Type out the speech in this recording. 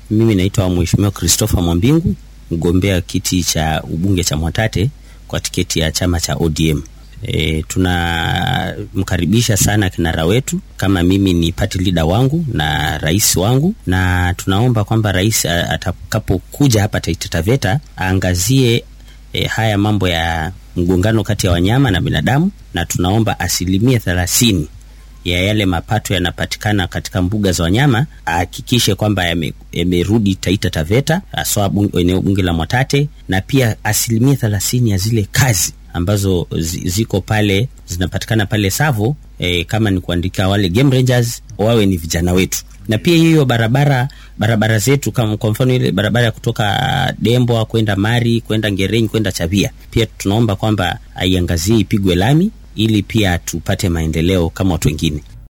Mimi naitwa Mheshimiwa Christopher Mwambingu, mgombea kiti cha ubunge cha Mwatate kwa tiketi ya chama cha ODM. E, tunamkaribisha sana kinara wetu kama mimi ni party leader wangu na rais wangu, na tunaomba kwamba rais atakapokuja hapa Taita Taveta aangazie e, haya mambo ya mgongano kati ya wanyama na binadamu, na tunaomba asilimia thelathini ya yale mapato yanapatikana katika mbuga za wanyama ahakikishe kwamba yamerudi yame Taita Taveta, haswa eneo bunge la Mwatate, na pia asilimia thelathini ya zile kazi ambazo ziko pale zinapatikana pale Savo e, kama ni kuandika wale game rangers wawe ni vijana wetu, na pia hiyo barabara barabara zetu kama kwa mfano ile barabara ya kutoka Dembwa kwenda Mari kwenda Ngereni kwenda Chavia, pia tunaomba kwamba aiangazie ipigwe lami ili pia tupate maendeleo kama watu wengine.